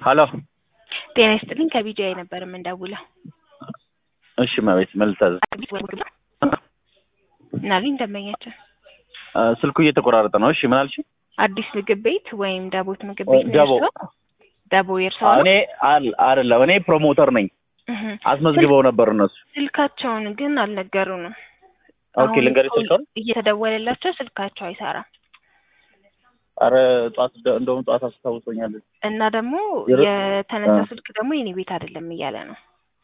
ሀሎ ጤና ይስጥልኝ ከቢጂአይ ነበር የምንደውለው። እሺ መቤት መልታዝ ምናልኝ ደንበኛችን ስልኩ እየተቆራረጠ ነው። እሺ ምን አልሽ? አዲስ ምግብ ቤት ወይም ዳቦት ምግብ ቤት ነው ደቦ የእርስዎ? ደቦ የእርስዎ ነው? እኔ አል- አይደለም እኔ ፕሮሞተር ነኝ። እህ። አስመዝግበው ነበር እነሱ። ስልካቸውን ግን አልነገሩንም። ኦኬ አሁን ልንገርሽ እኮ ስልኳን። እየተደወለላቸው ስልካቸው አይሰራም አረ ጠዋት ደ- እንደውም ጠዋት አስታውሶኛል። እና ደግሞ የረ- የተነሳ አ። ስልክ ደግሞ የኔ ቤት አይደለም እያለ ነው።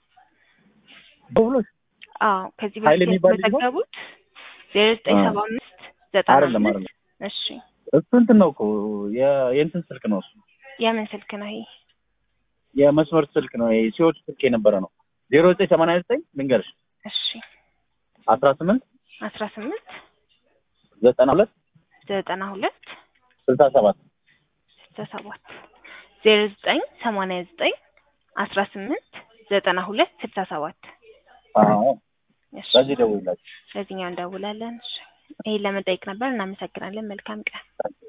ደውሎሽ አዎ ከዚህ ኃይሌ በፊት የሚባል ልጅ ነው? የተመዘገቡት ዜሮ ዘጠኝ አ። ሰባ አምስት ዘጠና አይደለም አምስት አይደለም እሺ እሱ እንትን ነው እኮ የ- የእንትን ስልክ ነው እሱ የምን ስልክ ነው ይሄ? የመስመር ስልክ ነው ይሄ ሲወት ስልክ የነበረ ነው። ዜሮ ዘጠኝ ሰማንያ ዘጠኝ ልንገርሽ እሺ አስራ ስምንት አስራ ስምንት ዘጠና ሁለት ዘጠና ሁለት ስልሳ ሰባት ስልሳ ሰባት ዜሮ ዘጠኝ ሰማንያ ዘጠኝ አስራ ስምንት ዘጠና ሁለት ስልሳ ሰባት አዎ እሺ በዚህ ደውላችሁ ለዚህኛው እንደውላለን። እሺ ይሄን ለመጠየቅ ነበር። እናመሰግናለን። መልካም ቀን።